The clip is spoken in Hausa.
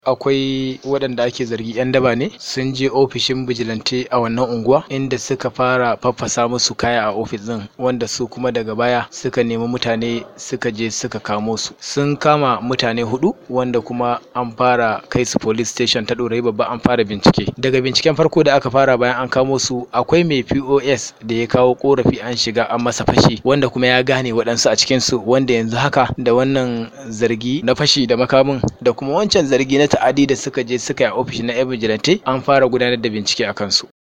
akwai waɗanda ake zargi 'yan daba ne sun je ofishin bijilante a wannan unguwa inda suka fara faffasa musu kaya a ofis din wanda su kuma daga baya suka nemi mutane suka je suka kamo su sun kama mutane hudu wanda kuma an fara kai su police station ta ɗorayi babba an fara bincike daga binciken farko da aka fara bayan an kamo su akwai mai pos da ya kawo korafi an shiga an masa fashi wanda kuma ya gane waɗansu a cikinsu wanda yanzu haka da wannan zargi na fashi da makamin da kuma wancan zargi na ta'adi da suka je suka yi a ofishin na 'yan vigilante an fara gudanar da bincike a kansu